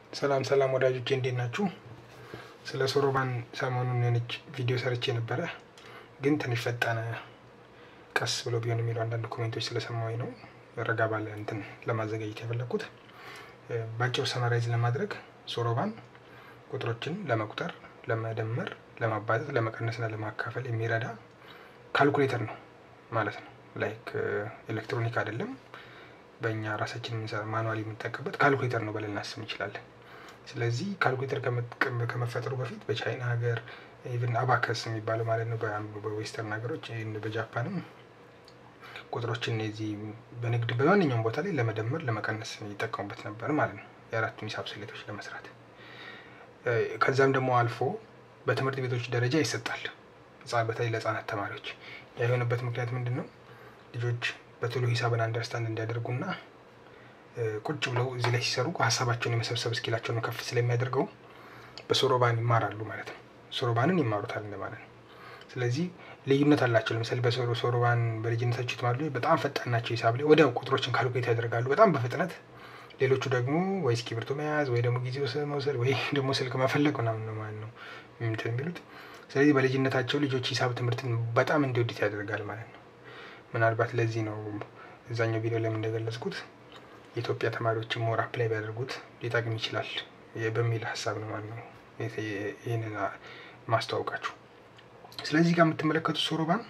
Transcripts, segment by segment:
ሰላም ሰላም ወዳጆቼ እንዴት ናችሁ? ስለ ሶሮባን ሰሞኑን የሆነች ቪዲዮ ሰርቼ ነበረ፣ ግን ትንሽ ፈጠነ ቀስ ብሎ ቢሆን የሚለው አንዳንድ ኮሜንቶች ስለሰማሁኝ ነው ረጋ ባለ እንትን ለማዘጋጀት የፈለግኩት። ባጭሩ ሰመራይዝ ለማድረግ ሶሮባን ቁጥሮችን ለመቁጠር፣ ለመደመር፣ ለማባዛት፣ ለመቀነስና ለማካፈል የሚረዳ ካልኩሌተር ነው ማለት ነው። ላይክ ኤሌክትሮኒክ አይደለም። በእኛ ራሳችን የምንሰራ ማኑዋል የምንጠቀምበት ካልኩሌተር ነው ብለን እናስብ እንችላለን። ስለዚህ ካልኩሌተር ከመፈጠሩ በፊት በቻይና ሀገር ኢቭን አባከስ የሚባለው ማለት ነው በዌስተርን ሀገሮች በጃፓንም ቁጥሮችን የዚህ በንግድ በማንኛውም ቦታ ላይ ለመደመር ለመቀነስ ይጠቀሙበት ነበር ማለት ነው፣ የአራቱን ሂሳብ ስሌቶች ለመስራት። ከዛም ደግሞ አልፎ በትምህርት ቤቶች ደረጃ ይሰጣል፣ በተለይ ለህጻናት ተማሪዎች። ያ የሆነበት ምክንያት ምንድን ነው? ልጆች በቶሎ ሂሳብን አንደርስታንድ እንዲያደርጉና ቁጭ ብለው እዚህ ላይ ሲሰሩ ሀሳባቸውን የመሰብሰብ እስኪላቸውን ከፍ ስለሚያደርገው በሶሮባን ይማራሉ ማለት ነው። ሶሮባንን ይማሩታል እንደማለት ነው። ስለዚህ ልዩነት አላቸው። ለምሳሌ በሶሮባን በልጅነታቸው የተማሩ በጣም ፈጣን ናቸው ሂሳብ ላይ ወዲያው ቁጥሮችን ካልኩሌት ያደርጋሉ በጣም በፍጥነት። ሌሎቹ ደግሞ ወይ እስክሪብቶ መያዝ ወይ ደግሞ ጊዜ መውሰድ ወይ ደግሞ ስልክ መፈለግ ምናምን ነው ማለት ነው እንትን የሚሉት። ስለዚህ በልጅነታቸው ልጆች ሂሳብ ትምህርትን በጣም እንዲወዱት ያደርጋል ማለት ነው። ምናልባት ለዚህ ነው እዛኛው ቪዲዮ ላይ እንደገለጽኩት የኢትዮጵያ ተማሪዎችን ሞር አፕላይ ቢያደርጉት ሊጠቅም ይችላል በሚል ሀሳብ ነው ማለት ነው ይህንን ማስተዋወቃችሁ። ስለዚህ ጋር የምትመለከቱት ሶሮባን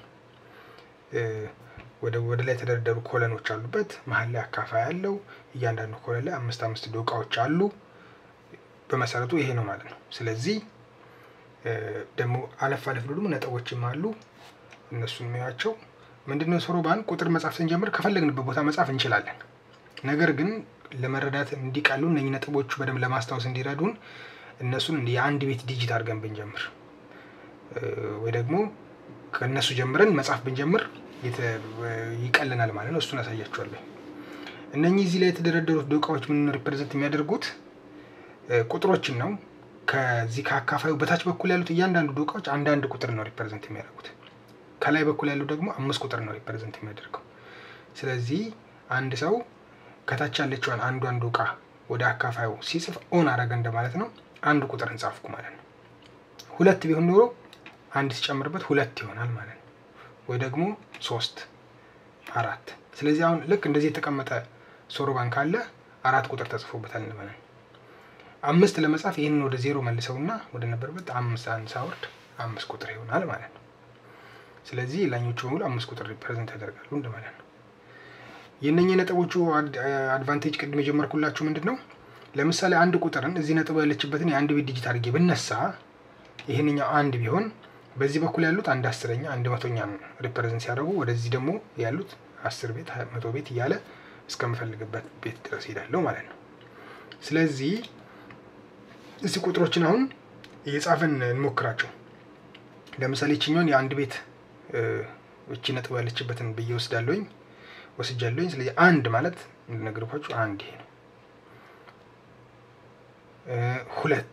ወደ ወደ ላይ የተደረደሩ ኮለኖች አሉበት። መሀል ላይ አካፋይ አለው። እያንዳንዱ ኮለን ላይ አምስት አምስት ዶቃዎች አሉ። በመሰረቱ ይሄ ነው ማለት ነው። ስለዚህ ደግሞ አለፍ አለፍ ብሎ ደግሞ ነጥቦችም አሉ። እነሱን የሚያቸው ምንድነው ሶሮባን ቁጥር መጻፍ ስንጀምር ከፈለግንበት ቦታ መጻፍ እንችላለን። ነገር ግን ለመረዳት እንዲቀሉ እነኚህ ነጥቦቹ በደንብ ለማስታወስ እንዲረዱን እነሱን የአንድ ቤት ዲጂት አድርገን ብንጀምር ወይ ደግሞ ከእነሱ ጀምረን መጻፍ ብንጀምር ይቀልናል ማለት ነው። እሱን አሳያችኋለሁ። እነኚህ እዚህ ላይ የተደረደሩት ዶቃዎች ምን ሪፕሬዘንት የሚያደርጉት ቁጥሮችን ነው። ከዚህ ከአካፋዩ በታች በኩል ያሉት እያንዳንዱ ዶቃዎች አንዳንድ ቁጥር ነው ሪፕሬዘንት የሚያደርጉት። ከላይ በኩል ያለው ደግሞ አምስት ቁጥር ነው ሪፕሬዘንት የሚያደርገው። ስለዚህ አንድ ሰው ከታች ያለችዋን አንዷን ዶቃ ወደ አካፋዩ ሲጽፍ ኦን አረገ እንደማለት ነው። አንድ ቁጥር እንጻፍኩ ማለት ነው። ሁለት ቢሆን ኖሮ አንድ ሲጨምርበት ሁለት ይሆናል ማለት ነው። ወይ ደግሞ ሶስት፣ አራት። ስለዚህ አሁን ልክ እንደዚህ የተቀመጠ ሶሮባን ካለ አራት ቁጥር ተጽፎበታል ማለት ነው። አምስት ለመጻፍ ይህንን ወደ ዜሮ መልሰውና ወደ ነበርበት አምስት አንድ ሳወርድ አምስት ቁጥር ይሆናል ማለት ነው። ስለዚህ ላኞቹ በሙሉ አምስት ቁጥር ሪፕሬዘንት ያደርጋሉ እንደማለት ነው። የእነኚህ ነጥቦቹ አድቫንቴጅ ቅድም የጀመርኩላችሁ ምንድን ነው? ለምሳሌ አንድ ቁጥርን እዚህ ነጥብ ያለችበትን የአንድ ቤት ዲጂት አድርጌ ብነሳ ይህንኛው አንድ ቢሆን በዚህ በኩል ያሉት አንድ አስረኛ አንድ መቶኛ ሪፕሬዘንት ሲያደርጉ ወደዚህ ደግሞ ያሉት አስር ቤት መቶ ቤት እያለ እስከምፈልግበት ቤት ድረስ ሄዳለሁ ማለት ነው። ስለዚህ እዚህ ቁጥሮችን አሁን እየጻፍን እንሞክራቸው። ለምሳሌ ይችኛውን የአንድ ቤት እቺ ነጥብ ያለችበትን ብዬ ወስዳለሁኝ ወስጃለሁኝ። ስለዚህ አንድ ማለት እንደነገርኳችሁ አንድ ይሄ ነው። ሁለት፣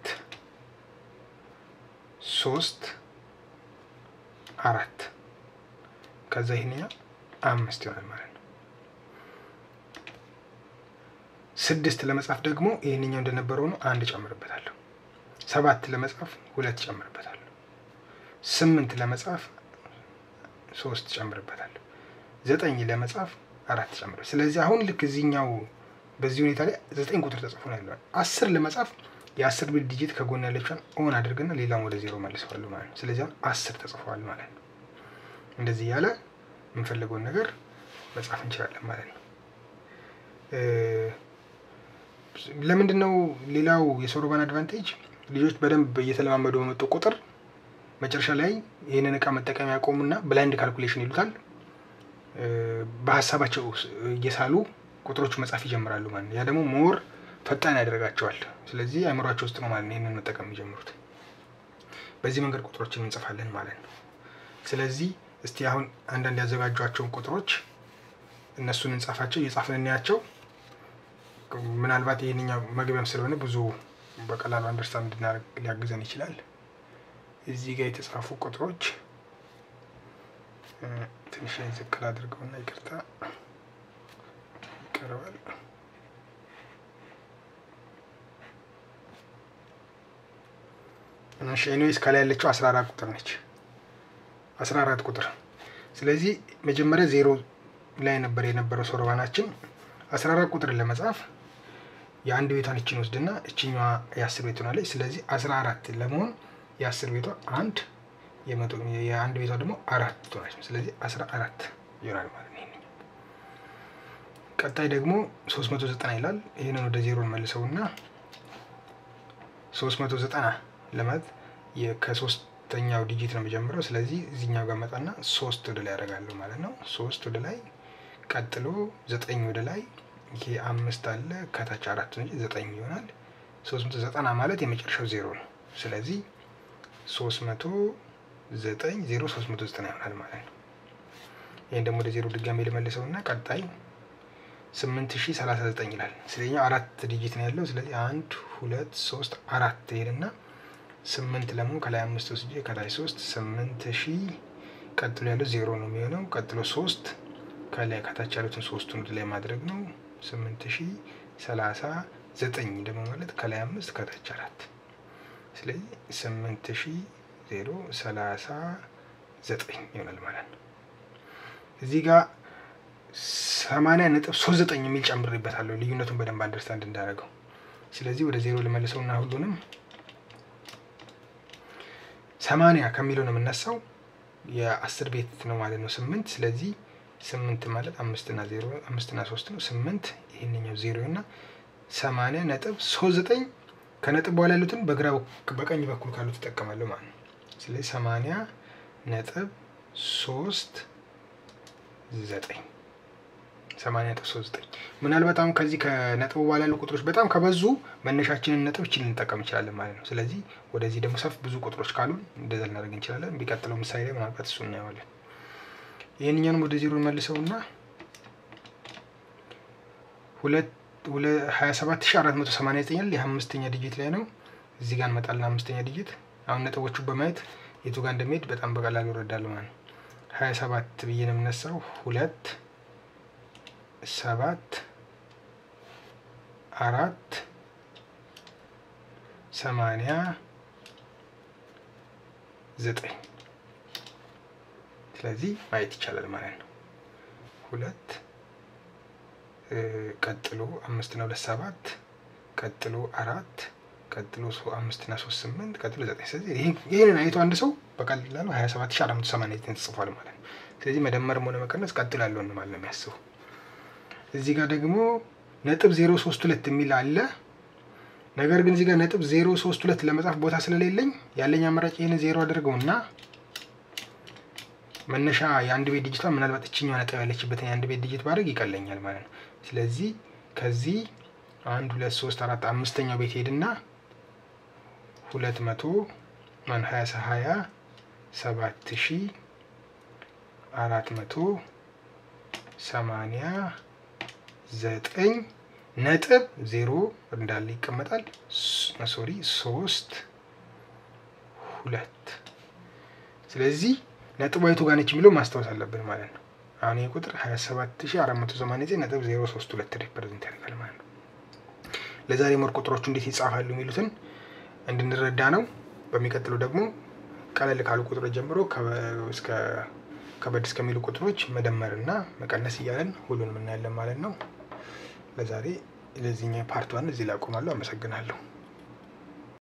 ሶስት፣ አራት ከዛ ይህንኛው አምስት ይሆናል ማለት ነው። ስድስት ለመጻፍ ደግሞ ይህንኛው እንደነበረው ነው አንድ ጨምርበታለሁ። ሰባት ለመጻፍ ሁለት ጨምርበታለሁ። ስምንት ለመጻፍ ሶስት ጨምርበታለሁ። ዘጠኝ ለመጻፍ አራት ጨምር። ስለዚህ አሁን ልክ እዚህኛው በዚህ ሁኔታ ላይ ዘጠኝ ቁጥር ተጽፎ ነው ያለው። አስር ለመጻፍ የአስር ቤት ዲጂት ከጎን ያለችን ኦን አድርገና ሌላም ወደ ዜሮ መልሰዋለሁ ማለት ነው። ስለዚህ አሁን አስር ተጽፏል ማለት ነው። እንደዚህ እያለ የምንፈልገውን ነገር መጻፍ እንችላለን ማለት ነው። ለምንድን ነው ሌላው የሶሮባን አድቫንቴጅ ልጆች በደንብ እየተለማመዱ በመጡ ቁጥር መጨረሻ ላይ ይህንን እቃ መጠቀም ያቆሙና ብላይንድ ካልኩሌሽን ይሉታል በሀሳባቸው እየሳሉ ቁጥሮቹ መጻፍ ይጀምራሉ ማለት ነው። ያ ደግሞ ሞር ፈጣን ያደርጋቸዋል። ስለዚህ አእምሯቸው ውስጥ ነው ማለት ነው ይህንን መጠቀም የሚጀምሩት። በዚህ መንገድ ቁጥሮችን እንጽፋለን ማለት ነው። ስለዚህ እስቲ አሁን አንዳንድ ያዘጋጇቸውን ቁጥሮች እነሱን እንጻፋቸው፣ እየጻፍን እናያቸው። ምናልባት ይህንኛው መግቢያም ስለሆነ ብዙ በቀላሉ አንደርስታንድ እንድናደርግ ሊያግዘን ይችላል። እዚህ ጋር የተጻፉ ቁጥሮች ትንሽ ላይ ዝቅ አድርገውና ይቅርታ ይቀርባል። እሺ ኤኒዌይስ ከላይ ያለችው 14 ቁጥር ነች። 14 ቁጥር ስለዚህ መጀመሪያ ዜሮ ላይ ነበር የነበረው ሶርባናችን 14 ቁጥርን ለመጻፍ የአንድ ቤቷን እችን ወስድና እችኛዋ የአስር ቤት ሆናለች። ስለዚህ 14 ለመሆን የአስር ቤቷ አንድ የመቶ የአንድ ቤቷ ደግሞ አራት ትሆናለች። ስለዚህ 14 ይሆናል ማለት ነው። ይሄንኛው ቀጣይ ደግሞ 390 ይላል። ይህንን ወደ ዜሮ መልሰውና 390 ለማለት ከሶስተኛው ዲጂት ነው የሚጀምረው። ስለዚህ እዚህኛው ጋር መጣና ሶስት ወደ ላይ ያደርጋለሁ ማለት ነው። ሶስት ወደ ላይ ቀጥሎ ዘጠኝ ወደ ላይ ይሄ አምስት አለ ከታች አራት ነው ዘጠኝ ይሆናል። ሶስት መቶ ዘጠና ማለት የመጨረሻው ዜሮ ነው። ስለዚህ ሶስት መቶ ዘጠኝ ዜሮ ሶስት መቶ ዘጠና ይሆናል ማለት ነው። ይህን ደግሞ ወደ ዜሮ ድጋሜ ልመልሰው እና ቀጣይ ስምንት ሺ ሰላሳ ዘጠኝ ይላል። ስለኛው አራት ዲጂት ነው ያለው። ስለዚህ አንድ ሁለት ሶስት አራት ይሄድና ስምንት ለመሆን ከላይ አምስት ወስጄ ከላይ ሶስት ስምንት ሺ ቀጥሎ ያለው ዜሮ ነው የሚሆነው። ቀጥሎ ሶስት ከላይ ከታች ያሉትን ሶስቱን ወደ ላይ ማድረግ ነው። ስምንት ሺ ሰላሳ ዘጠኝ ደግሞ ማለት ከላይ አምስት ከታች አራት ስለዚህ ስምንት ሺ ዜሮ ሰላሳ ዘጠኝ ይሆናል ማለት ነው። እዚህ ጋር ሰማንያ ነጥብ ሶስት ዘጠኝ የሚል ጨምሬበታለሁ ልዩነቱን በደንብ አንደርስታንድ እንዳደረገው። ስለዚህ ወደ ዜሮ ልመልሰው እና ሁሉንም ሰማንያ ከሚለው ነው የምነሳው የአስር ቤት ነው ማለት ነው ስምንት ስለዚህ ስምንት ማለት አምስትና ዜሮ አምስትና ሶስት ነው ስምንት ይህንኛው ዜሮ እና ሰማንያ ነጥብ ሶስት ዘጠኝ ከነጥብ በኋላ ያሉትን በግራ በቀኝ በኩል ካሉት ትጠቀማለሁ ማለት ነው። ስለዚህ ሰማንያ ነጥብ ሶስት ዘጠኝ ሰማንያ ነጥብ ሶስት ዘጠኝ ምናልባት አሁን ከዚህ ከነጥቡ በኋላ ያሉ ቁጥሮች በጣም ከበዙ መነሻችንን ነጥብ ችል ልንጠቀም እንችላለን ማለት ነው። ስለዚህ ወደዚህ ደግሞ ሰፍ ብዙ ቁጥሮች ካሉን እንደዛ ልናደርግ እንችላለን። ቢቀጥለው ምሳሌ ላይ ምናልባት እሱ እናየዋለን። ይህንኛንም ወደ ዜሮ መልሰውና ሁለት ሀያ ሰባት ሺ አራት መቶ ሰማንያ ዘጠኝ ይህ አምስተኛ ዲጂት ላይ ነው። እዚህ ጋር እንመጣለን። አምስተኛ ዲጂት አሁን ነጥቦቹ በማየት የቱ ጋር እንደሚሄድ በጣም በቀላሉ እረዳለሁ ማለት ነው። ሀያ ሰባት ብዬ ነው የምነሳው። ሁለት ሰባት አራት ሰማንያ ዘጠኝ ስለዚህ ማየት ይቻላል ማለት ነው። ሁለት ቀጥሎ አምስት እና ሁለት ሰባት ቀጥሎ አራት ቀጥሎ አምስት እና ሶስት ስምንት ቀጥሎ ዘጠኝ። ስለዚህ ይህንን አይቶ አንድ ሰው በቀላሉ ሀያ ሰባት ሺ አራት መቶ ሰማንያ ዘጠኝ ተጽፏል ማለት ነው። ስለዚህ መደመርም ሆነ መቀነስ ቀጥሎ ያለውን ማለት ነው የሚያስበው። እዚህ ጋር ደግሞ ነጥብ ዜሮ ሶስት ሁለት የሚል አለ። ነገር ግን እዚህ ጋር ነጥብ ዜሮ ሶስት ሁለት ለመጻፍ ቦታ ስለሌለኝ ያለኝ አማራጭ ይህንን ዜሮ አድርገውና መነሻ የአንድ ቤት ዲጂቷ ምናልባት እችኛዋ ነጥብ ያለችበትን የአንድ ቤት ዲጂት ባድረግ ይቀለኛል ማለት ነው። ስለዚህ ከዚህ አንድ ሁለት ሶስት አራት አምስተኛው ቤት ሄድና ሁለት መቶ ማን ሀያ ሀያ ሰባት ሺ አራት መቶ ሰማንያ ዘጠኝ ነጥብ ዜሮ እንዳለ ይቀመጣል። ሶሪ ሶስት ሁለት ስለዚህ ነጥብ አይቱ ጋር ነች የሚለው ማስታወስ አለብን ማለት ነው። አሁን ይህ ቁጥር 27489 ነጥብ 032 ሪፕሬዘንት ያደርጋል ማለት ነው። ለዛሬ ሞር ቁጥሮቹ እንዴት ይጻፋሉ የሚሉትን እንድንረዳ ነው። በሚቀጥለው ደግሞ ቀለል ካሉ ቁጥሮች ጀምሮ እስከ ከበድ እስከሚሉ ቁጥሮች መደመርና መቀነስ እያለን ሁሉንም እናያለን ማለት ነው። ለዛሬ ለዚህኛው ፓርት ዋን እዚህ ላይ አቆማለሁ። አመሰግናለሁ።